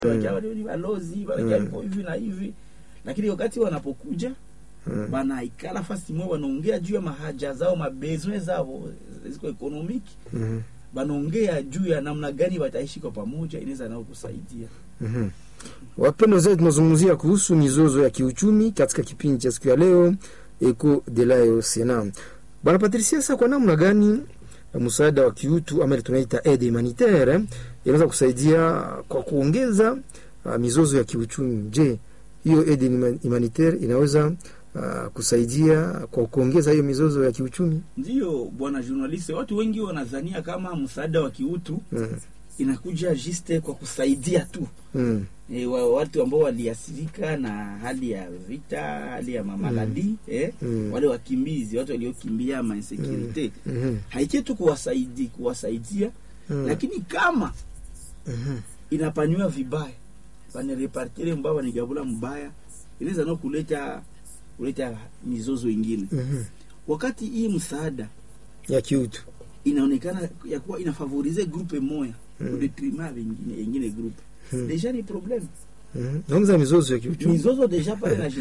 wakiwa ni balozi wakiwa hivyo hivi na hivi, lakini wakati wanapokuja banaikala fasi mwe wanaongea juu ya mahaja zao mabezwe zao ziko ekonomiki Mhm. banaongea juu ya namna gani wataishi kwa pamoja, inaweza nao kusaidia. Mhm. Wapendwa zaidi, tunazungumzia kuhusu mizozo ya kiuchumi katika kipindi cha siku ya leo Eco de la Sena. Bwana Patricia, sasa kwa namna gani msaada wa kiutu ama ile tunaita aide humanitaire eh, inaweza kusaidia kwa kuongeza uh, mizozo ya kiuchumi? Je, hiyo aide huma- humanitaire inaweza uh, kusaidia kwa kuongeza hiyo mizozo ya kiuchumi? Ndiyo bwana journaliste, watu wengi wanadhania kama msaada wa kiutu Mm. inakuja juste kwa kusaidia tu Mm. e, wa, watu ambao waliathirika na hali ya vita, hali ya mamaladi eh, Mm. wale wakimbizi, watu waliokimbia mainsekurite Mhm. haikie tu kuwasaidi, kuwasaidia Mm. lakini kama Mhm. inapanywa vibaya banerepartire mbaya banigabula mbaya inaweza no kuleta kuleta mizozo ingine Mhm. wakati hii msaada ya kiutu inaonekana ya kuwa inafavorize grupe moya Mm. mm. detriment vingine ingine grupe Mm. deja ni problem Mhm. naongeza mizozo ya kiuchumi mizozo deja pale na